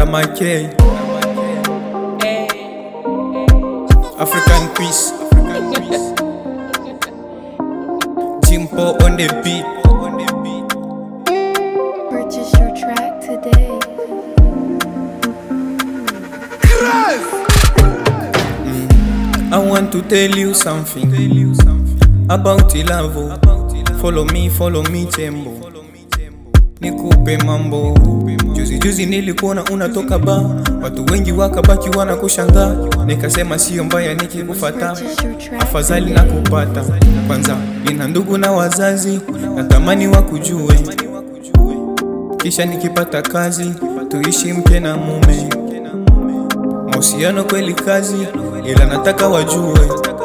K African peace Jimpo on the beat Purchase your track today. I want to tell you something about love. Follow me, follow me tembo, nikupe mambo. Juzi juzi nilikuona unatoka ba, watu wengi wakabaki wanakushangaa, nikasema sio mbaya nikikufata, Purchase your track afadhali na kupata. Kwanza nina ndugu na wazazi, natamani wakujue, kisha nikipata kazi tuishi mke na mume mahusiano kweli kazi, ila nataka wajue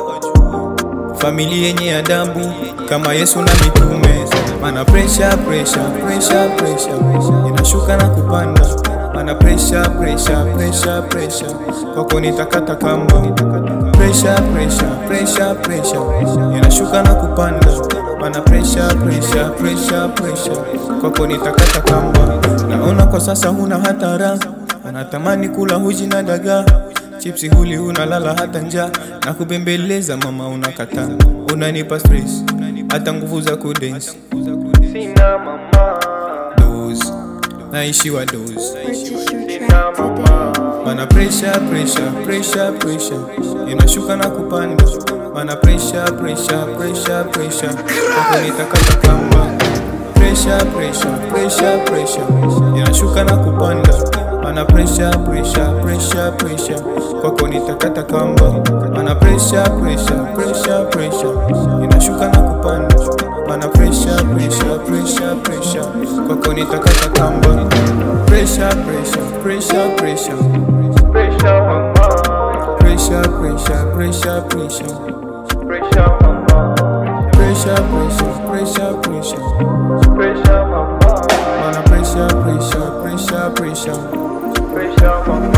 familia yenye adabu kama Yesu na mitume. Mana pressure pressure pressure pressure inashuka na kupanda, mana pressure pressure pressure pressure kwako nitakata kamba. Pressure pressure pressure pressure inashuka na kupanda, mana pressure pressure pressure pressure kwako nitakata kamba. Naona kwa sasa huna hatara Unatamani kula huji na dagaa chipsi huli unalala hata njaa na kubembeleza mama unakataa unanipa stress hata nguvu za kudance sina mama dose naishiwa dose Purchase your track today. mana pressure pressure pressure pressure inashuka na kupanda mana pressure pressure pressure pressure hapo nitakata kamba pressure pressure pressure pressure inashuka na kupanda mana pressure pressure pressure pressure kwako nitakata kamba mana pressure pressure pressure pressure inashuka na kupanda mana pressure pressure pressure pressure kwako nitakata kamba pressure pressure pressure pressure Pressure mama, pressure pressure pressure pressure pressure mama, pressure pressure pressure pressure pressure mama, mana pressure pressure pressure pressure pressure mama.